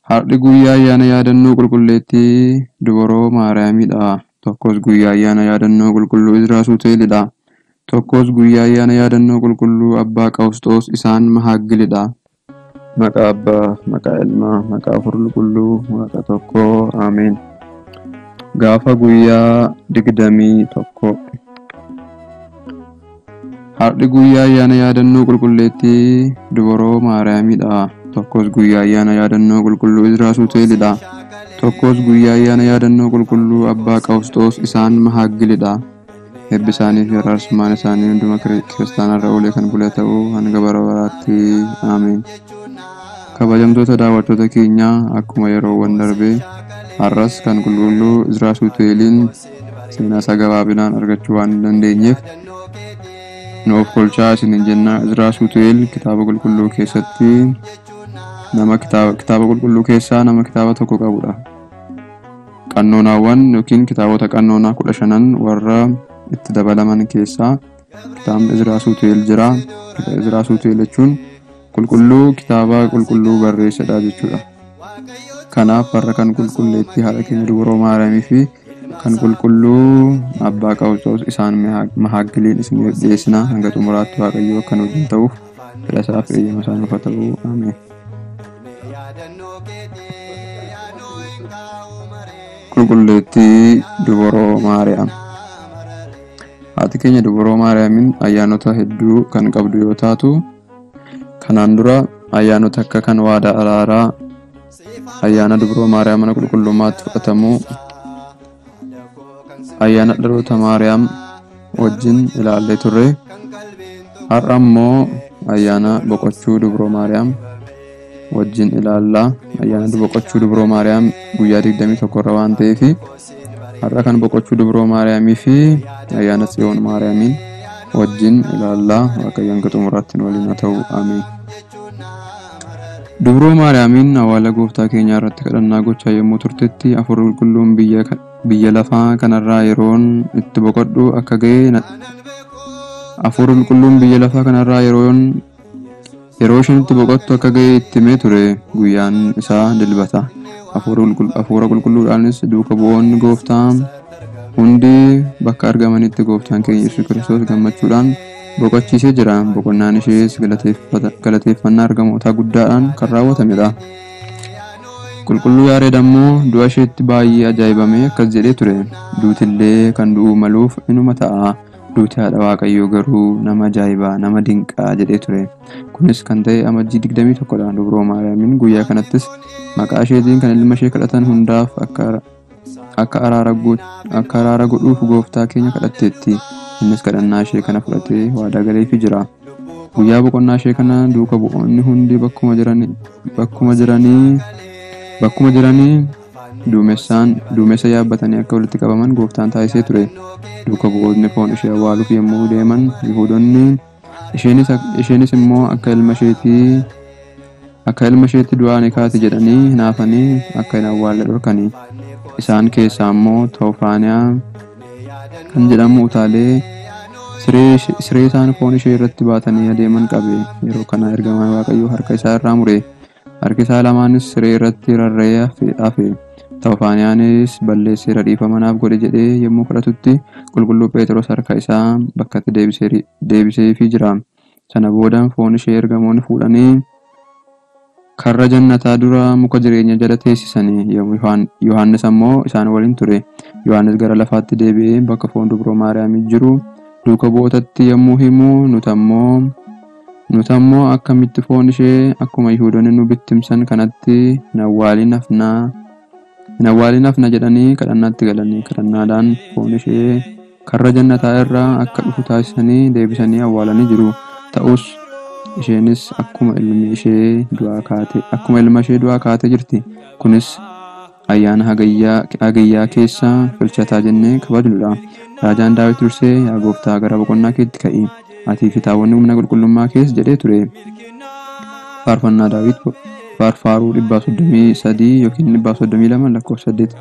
Har'i guyyaa ayyaana yaadannoo qulqulleettii dubaroo Maariyaamidha. Tokkos guyyaa ayyaana yaadannoo qulqulluu Izraa Suuteelidha. Tokkos guyyaa ayyaana yaadannoo qulqulluu Abbaa Qawusxoos isaan Mahaagilidha. Maqaa Abbaa, maqaa Ilmaa, maqaa Hafuura Qulqulluu, Waaqa tokkoo. Ameen. Gaafa guyyaa digdamii tokko. Har'i guyyaa ayyaana yaadannoo qulqulleettii dubaroo Maariyaamidha. Tokkos guyyaa ayyaana yaadannoo qulqulluu Izraa Suuteelidha. Tokkos guyyaa ayyaana yaadannoo qulqulluu Abbaa Qawusxoos isaan Mahaagilidha. Eebbi isaanii fi araarsummaan isaanii hunduma kiristaanarra oolee kan bule ta'uu hanga bara baraatti. Ameen. Kabajamtoota daawwattoota keenyaa akkuma yeroowwan darbee har'as kan qulqulluu Izraa Suuteeliin seenaa isaa gabaabinaan argachuu waan hin dandeenyeef nu of kolchaa isiniin jenna. Izraa Suuteel kitaaba qulqulluu keessatti nama kitaaba kitaaba qulqulluu keessaa nama kitaaba tokko qabudha. Qannoonaawwan yookiin kitaabota qannoonaa kudha shanan warra itti dabalaman keessaa kitaabni Izraa Suuteel jira. Izraa Suuteel jechuun qulqulluu kitaaba qulqulluu barreessadha jechuudha. Kanaaf har'a kan qulqulleettii haadha keenya dubaroo Maariyaamii fi kan qulqulluu Abbaa Qawusxoos isaan Mahaagiliin isiniif dhiyeessina hanga xumuraatti Waaqayyo akkan wajjin ta'uuf fedha isaa fi eeyyama isaa nuuf haa ta'u. Ameen. Qulqulleettii dubaroo Maariyaam. Haati keenya dubaroo Maariyaamiin ayyaanota hedduu kan qabdu yoo taatu kanaan dura ayyaanota akka kan waadaa araaraa ayyaana dubaroo Maariyaam mana qulqullummaatti fudhatamuu ayyaana dhaloota Maariyaam wajjin ilaallee turre har'a immoo ayyaana boqochuu dubaroo Maariyaam wajjin ilaallaa ayyaana boqochuu dubaroo Maariyaam guyyaa 21 irra waan ta'eef har'a kan boqochuu dubaroo Maariyaamii fi ayyaana tsiyoon Maariyaamiin wajjin ilaallaa waaqayyo hanga xumuraatti nu waliin haa ta'u ameen. Dubroo Maariyaamiin awwaala gooftaa keenyaa irratti kadhannaa gochaa yommuu turtetti hafuurri qulqulluun biyya lafaa kanarraa yeroon itti boqodhu akka ga'e hafuurri qulqulluun biyya lafaa kanarraa yeroon yeroo isheen itti boqottu akka ga'e itti himee ture guyyaan isaa dilbata. Hafuura qulqulluudhaanis duuka bu'oonni gooftaa hundi bakka argamanitti gooftaan keenya Yesuus Kiristoos gammachuudhaan boqochiisee jira. Boqonnaan ishees galateeffannaa argamootaa guddaadhaan kan raawwatamedha. Qulqulluu Yaareed ammoo du'a isheetti baay'ee ajaa'ibamee akkas jedhee ture. Duutillee kan du'uu maluuf inuma ta'a. Duuti haadha Waaqayyoo garuu nama ajaa'ibaa nama dinqaa jedhee ture. Kunis kan ta'e amajjii 21dha. Dubroo Maariyaamiin guyyaa kanattis maqaa isheetiin kan ilma ishee kadhatan hundaaf akka araara godhuuf gooftaa keenya kadhatteetti. Innis kadhannaa ishee kana fudhatee waadaa galeefii jira. Guyyaa boqonnaa ishee kana duuka bu'oonni hundi bakkuma jiranii bakkuma jiranii duumessa yaabbatanii akka walitti qabaman gooftaan taasisee ture. Duuka bu'oonni foon ishee awwaaluuf yommuu deeman Yihuudoonni isheenis immoo akka ilma isheetii akka ilma isheetti du'aa ni kaati jedhanii hinaafanii akka hin awwaalle dhorkanii. Isaan keessaa immoo Tawfaaniyaa kan jedhamu utaalee siree isaan foon ishee irratti baatanii adeeman qabe. Yeroo kana ergamaan Waaqayyoo harka isaa irraa mure. Harki isaa lamaanis siree irratti rarra'ee hafe. Tawfaaniyaanis balleesseera dhiifamanaaf godhe jedhee yommuu kadhatutti qulqulluu Phexros harka isaa bakkatti deebiseefii jira. Sana booda foon ishee ergamoonni fuudhanii karra jannataa dura muka jireenya jala teessisanii Yohaannis ammoo isaan waliin ture. Yohaannis gara lafaatti deebi'ee bakka foon dubroo Maariyaamii jiru duuka bu'ootatti yommuu himu nutammoo nutammoo akkamitti foon ishee akkuma Yihuudoonni nu bittimsan kanatti hin awwaalin hafnaa hin awwaalin hafna jedhanii kadhannaatti galanii kadhannaadhaan foon ishee karra jannataa irraa akka dhufu taasisanii deebisanii awwaalanii jiru. Ta'us isheenis akkuma ilmi ishee du'aa kaate akkuma ilma ishee du'aa kaatee jirti. Kunis ayyaana hagayyaa keessa filchataa jennee kabajnudha. Raajaan Daawit dursee yaa gooftaa gara boqonnaa keetti ka'i. Atii fi taawwanni humna qulqullummaa keessa jedhee ture. Faarfannaa Daawit faarfaaruu dhibbaaf soddomii sadii yookiin dhibbaaf soddomii lama lakkoofsa saddeet.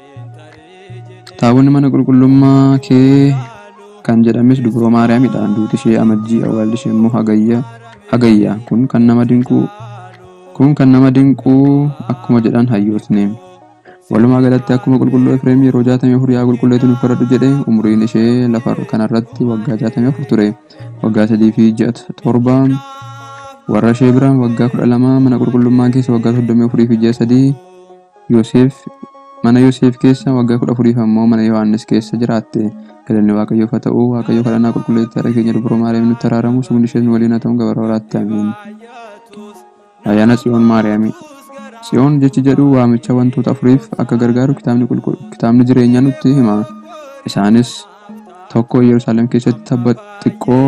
Taawwanni mana qulqullummaa kee kan jedhames dubroo Maariyaamidha. Duuti ishee amajjii awwaalli ishee immoo hagayya. Hagayya kun kan nama dinqu kun kan nama dinquu akkuma jedhan hayyootni walumaa galatti akkuma qulqulluu efreem yeroo jaatamii afur yaa qulqulleetu nuuf kadhadhu jedhe umriin ishee lafa kanarratti waggaa jaatamii afur ture waggaa sadii fi ji'a torba warra ishee bira waggaa kudha lama mana qulqullummaa keessa waggaa soddomii afurii fi ji'a sadii yoosef mana yoosef keessa waggaa kudha afuriif ammoo mana yohaannis keessa jiraatte galanni waaqayyoof haa ta'u waaqayyo kadhannaa qulqulleetti haadha keenya dubroo maariyaam nutti araaramu sumni ishee waliin haa ta'u gabara waraatti amiin ayyaana tsiyoon maariyaamii tsiyoon jechi jedhu waamicha wantoota afuriif akka gargaaru kitaabni kitaabni jireenyaa nutti hima isaanis tokko yerusaalem keessatti tabba xiqqoo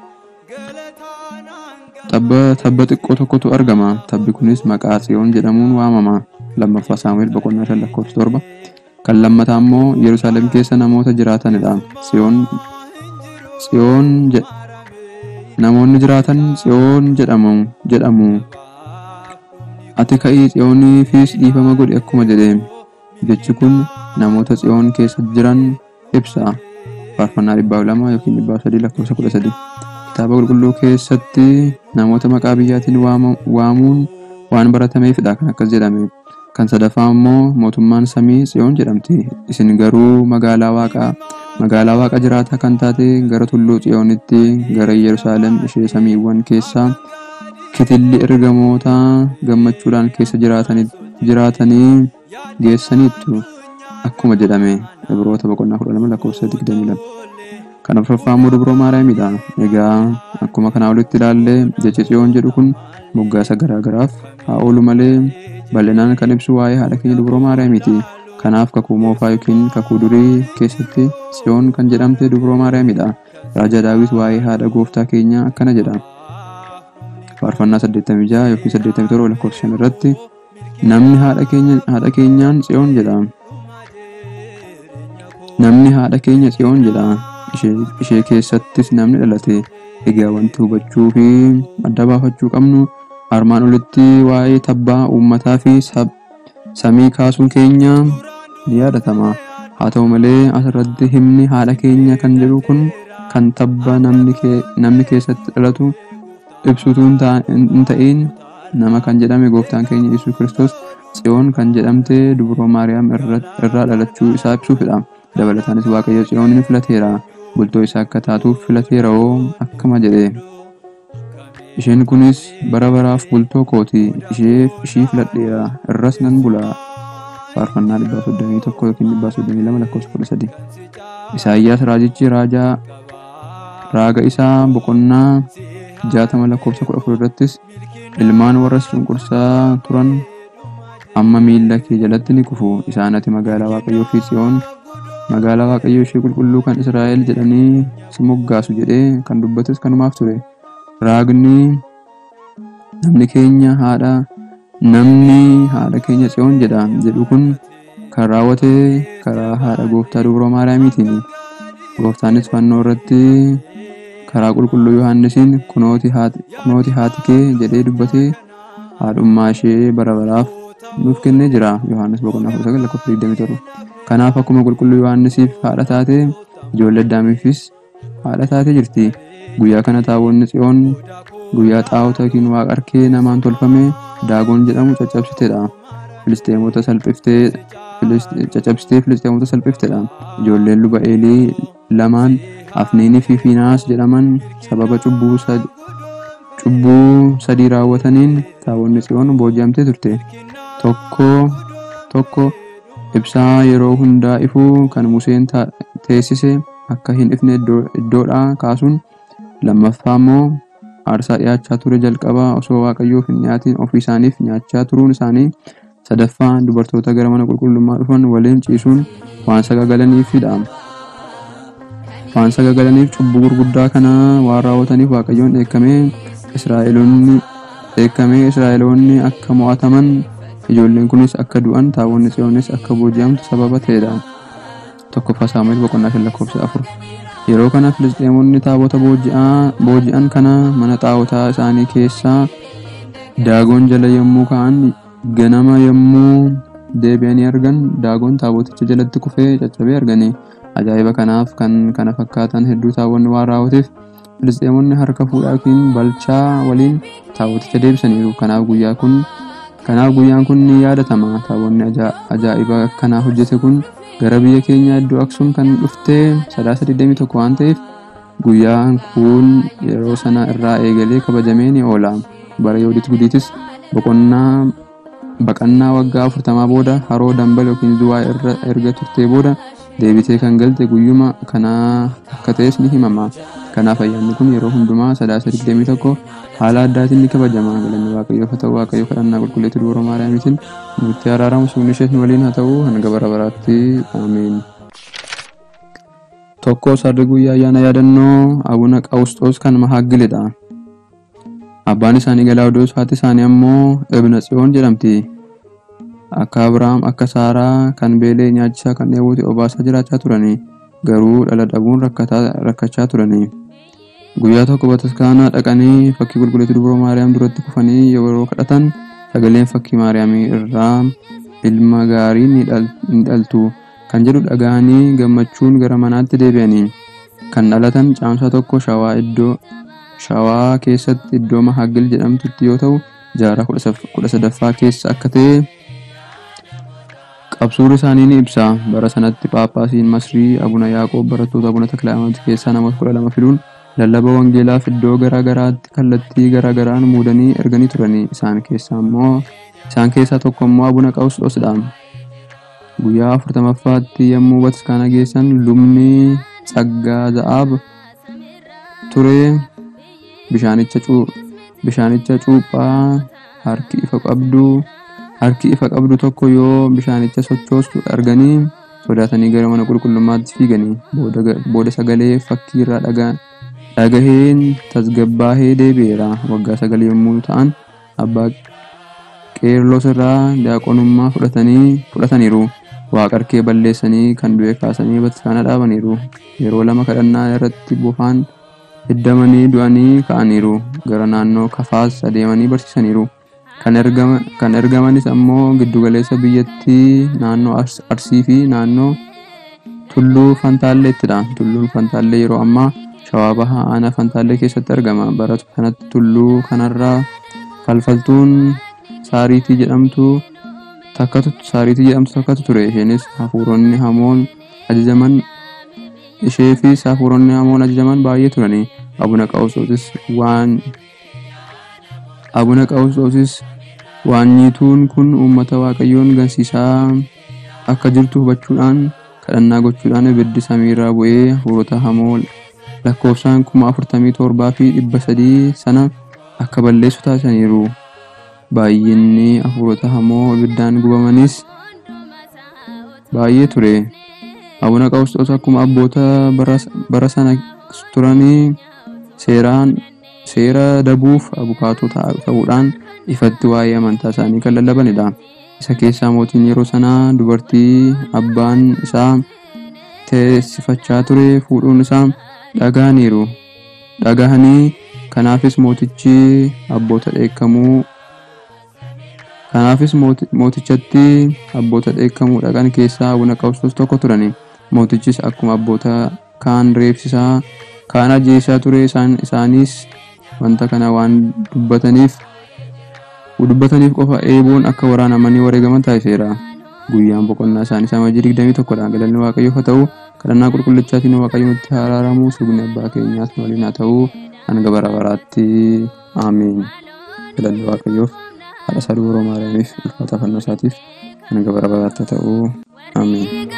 tabba xiqqoo tokkotu argama tabbi kunis maqaa tsiyoon jedhamuun waamama lammaffaa saamu'eel boqonnaa shan lakkoofsa torba kan lammataa immoo yerusaalem keessa namoota jiraatanidha tsiyoon tsiyoon namoonni jiraatan tsiyoon jedhamu jedhamu ati ka'ii tsiyooniifis dhiifama godhi akkuma jedhe jechi kun namoota tsiyoon keessa jiran ibsa faarfannaa dhibbaa lama yookiin dhibbaa sadii lakkoofsa kudha sadii kitaaba qulqulluu keessatti namoota maqaa biyyaatiin waamuun waan baratameefidha kan akkas jedhame kan sadaffaa immoo mootummaan samii tsiyoon jedhamti isin garuu magaalaa waaqaa magaalaa waaqa jiraataa kan taate gara tulluu tsiyoonitti gara yerusaalem ishee samiiwwan keessaa kitilli ergamoota gammachuudhaan keessa jiraatanii geessaniittu akkuma jedhame ibroota boqonnaa kudha lama lakkoofsa digdamii lama kan afuraffaa immoo dubroo maariyaamidha egaa akkuma kanaa olitti ilaalle jechi tsiyoon jedhu kun moggaasa garaagaraaf haa oolu malee bal'inaan kan ibsu waa'ee haadha keenya dubroo maariyaamiiti kanaaf kakuu moofaa yookiin kakuu durii keessatti tsiyoon kan jedhamte dubroo maariyaamidha raajaa daawit waa'ee haadha gooftaa keenya akkana jedha faarfannaa 86 yookiin 87 lakkoofsa 5 irratti namni haadha keenya haadha keenyaan tsiyoon jedha namni haadha keenya tsiyoon jedha ishee keessattis namni dhalate egaa wanti hubachuu fi adda baafachuu qabnu armaan olitti waa'ee tabbaa uummataa fi samii kaasuun keenya ni yaadatama haa ta'u malee asirratti himni haadha keenya kan jedhu kun kan tabba namni keessatti dhalatu ibsutu hin ta'in nama kan jedhame gooftaan keenya yesus kiristoos tsiyoon kan jedhamte dubroo maariyaam irraa dhalachuu isaa ibsuufidha dabalataanis waaqayyo tsiyoonin filateera bultoo isaa akka taatuuf filateera'oo akkama jedhe isheen kunis bara baraaf bultoo kooti ishii filadheera irras nan bula faarfannaa dhibbaa soddomii tokko yookiin dhibbaa soddomii lama lakkoofsa kudha sadi isaayyaas raajichi raajaa raaga isaa boqonnaa jaatama lakkoofsa kudha afur irrattis ilmaan warra cunqursaa turan amma miilla kee jalatti ni kufu isaan ati magaalaa waaqayyoo fi tsiyoon magaalaa waaqayyoo ishee qulqulluu kan israa'el jedhanii si moggaasu jedhee kan dubbates kanumaaf ture raagni namni keenya haadha namni haadha keenya tsiyoon jedha jedhu kun kan raawwate karaa haadha gooftaa dubroo maariyaamiitiin gooftaanis fannoo irratti karaa qulqulluu yohaannisiin kunooti haati kee jedhee dubbatee haadhummaa ishee bara baraaf nuuf kennee jira yohaannis boqonnaa kudha sagal lakkoofsa digdamii torba kanaaf akkuma qulqulluu yohaannisiif haadha taate ijoollee addaamiifis haadha taate jirti guyyaa kana taawonni tsiyoon guyyaa xaa'ota yookiin waaqa harkee namaan tolfame daagoon jedhamu caccabsiteedha filisteemota salphiftee caccabsitee filisteemota salphifteedha ijoolleen luba eelii lamaan afniinii fi fiinaas jedhaman sababa cubbuu sadii raawwataniin taawonni tsiyoon booji'amtee turte tokko tokko ibsaa yeroo hundaa ifuu kan museen teessise akka hin ifne iddoodhaa kaasuun lammaffaa immoo aarsaa dhiyaachaa ture jalqabaa osoo waaqayyoof hin dhiyaatiin ofii isaaniif nyaachaa turuun isaanii sadaffaa dubartoota gara mana qulqullummaa dhufan waliin ciisuun waan sagagalaniifidha. waan sagagalaniif cubbuu gurguddaa kana waan raawwataniif waaqayyoon dheekkamee israa'eloonni dheekkamee israa'eloonni akka mo'ataman ijoolleen kunis akka du'an taawonni tsiyoonis akka booji'amtu sababa ta'edha. tokkoffaa saamu'eel boqonnaa shan lakkoofsa afur yeroo kana filisxeemonni taabota booji'an kana mana xaawotaa isaanii keessaa daagoon jala yommuu ka'an ganama yommuu deebi'anii argan daagoon taaboticha jalatti kufee caccabee arganii ajaa'iba kanaaf kan kana fakkaatan hedduu taawonni waan raawwateef Filisxeemonni harka fuudhaa yookiin balchaa waliin taaboticha deebisaniiru. Kanaaf guyyaa kun kanaaf guyyaan kun ni yaadatama. Taabonni ajaa'iba akkanaa hojjete kun gara biyya keenyaa iddoo Aksuum kan dhufte sadaasa 21 waan ta'eef guyyaan kun yeroo sana irraa eegalee kabajamee ni oola. Bara Yoodiit Gudiitis boqonnaa baqannaa waggaa afurtamaa booda haroo dambal yookiin zuwaa irra erga turtee booda deebitee kan galte guyyuma kanaa akka ta'es ni himama. Kanaaf ayyaanni kun yeroo hundumaa sadaasa 21 haala addaatiin ni kabajama. Galanni Waaqayyoof haa ta'u Waaqayyo kadhannaa qulqulleetti dubara Maariyaamiitiin nutti araaramu suunni ishee waliin haa ta'u hanga bara baraatti ameen. Tokko sarri guyyaa ayyaana yaadannoo Abuna Qawusxoos kan Mahaagilidha. Abbaan isaanii Galaawudoos haati isaanii ammoo Ibna Tsiyoon jedhamti. Akka Abiraam akka Saaraa kan beelee nyaachisaa kan dheebuuti obaasaa jiraachaa turani. Garuu dhala dhabuun rakkachaa turani. Guyyaa tokko bataskaanaa dhaqanii fakkii qulqulleetti dubara Maariyaam duratti kufanii yeroo kadhatan sagaleen fakkii Maariyaamii irraa ilma gaarii ni dhaltu kan jedhu dhaga'anii gammachuun gara manaatti deebi'anii. Kan dhalatan caamsaa tokko shawaa iddoo shawaa keessatti iddoo Mahaagil jedhamtutti yoo ta'u jaarraa kudha sadaffaa keessa akka ta'e qabsuun isaanii ni ibsa. Bara sanatti Phaaphaasiin Masrii Abuna Yaaqoob barattoota Abuna Taklaayimaat keessaa namoota kudha lama filuun lallaba wangeelaaf iddoo garaa garaatti kallattii garaa garaan muudanii erganii turani. Isaan keessaa immoo isaan keessaa tokko immoo Abuna Qawusxoosdha. Guyyaa afurtamaffaatti yommuu bataskaana geessan lubni Tsaggaa Za'aab ture bishaanicha bishaanicha cuuphaa harki ifa qabdu harki ifa qabdu tokko yoo bishaanicha sochoostu arganii sodaatanii gara mana qulqullummaatti fiiganii booda sagalee fakkii irraa dhagaheen tasgabbaahee deebi'eera. Waggaa sagal yommuu ta'an abbaa qeerlos irraa daaqonummaa fudhataniiru. Waaqarkee balleessanii kan du'e kaasanii bataskaana dhaabaniiru. Yeroo lama kadhannaa irratti bofaan hiddamanii du'anii ka'aniiru. Gara naannoo kafaas adeemanii barsiisaniiru. Kan ergamanis ammoo giddugaleessa biyyattii naannoo Arsii fi naannoo Tulluu Fantaalleettidha. Tulluun Fantaallee yeroo ammaa Shawaa Bahaa Aanaa Fantaallee keessatti argama. Bara kanatti tulluu kanarraa falfaltuun Saariitii jedhamtu takkatu Saariitii jedhamtu takkatu ture. Isheenis hafuuronni hamoon ajajaman ishee fi hafuuronni hamoon ajajaman baay'ee turani. Abuna Qawusxoosis waan Abuna Qawusxoosis waanyiituun kun uummata Waaqayyoon gansiisaa akka jirtu hubachuudhaan kadhannaa gochuudhaan ibiddi samiirraa bu'ee hafuurota hamoo lakkoofsaan kuma afurtamii torbaa fi dhibba sadii sana akka balleessu taasisaniiru. Baay'inni hafuurota hamoo ibiddaan gubamanis baay'ee ture. Abuna Qawusxoos akkuma abboota bara sana turanii seeraan seera dabuuf abukaatoo ta'uudhaan ifatti waa'ee amantaa isaanii kan lallabanidha. Isa keessaa mootiin yeroo sanaa dubartii abbaan isaa teessifachaa ture fuudhuun isaa dhagahaniiru. Dhagahanii kanaafis mootichi abboota dheekkamuu kanaafis mootichatti abboota dheekkamuu dhaqan keessaa Abuna Qawusxoos tokko turani. Mootichis akkuma abboota kaan reebsisaa kaan ajjeesaa ture isaanis wanta kana waan dubbataniif dubbataniif qofa eeboon akka waraanamanii wareegaman taasiseera. Guyyaan boqonnaa isaanii samajii 21dha. Galanni Waaqayyoof haa ta'u kadhannaa qulqullichaatiin Waaqayyo nutti araaramu sugni abbaa keenyaas waliin haa ta'u hanga bara baraatti ameen. Galanni Waaqayyoof haadha isaa dubroo Maariyaamiif ulfaata fannoo isaatiif hanga bara baraatti haa ta'u ameen.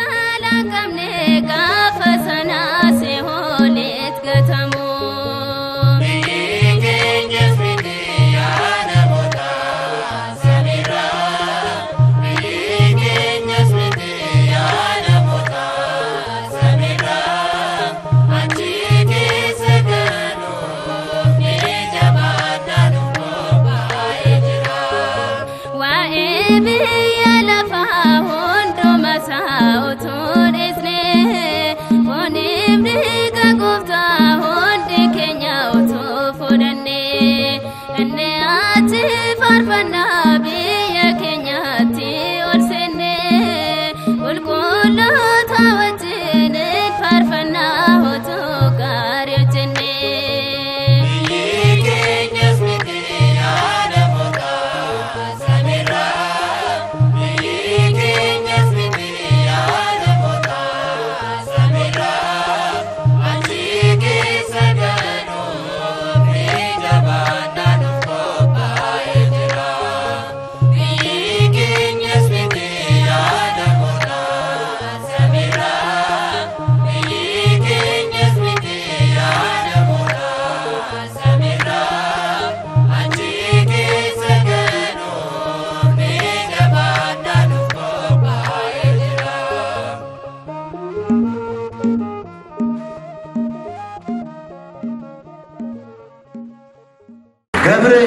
gaafa sanaa seehooleet gatamu. Waa'ee biyya lafaa hunduma isaa utuu dhiisnee fooniif dhiiga gooftaa hundi keenya utuu fudhannee inni achi faarfannaa biyya keenyatti ol seennee qulqulloota wajjin faarfannaa utuu gaarii hojjennee. ገብረ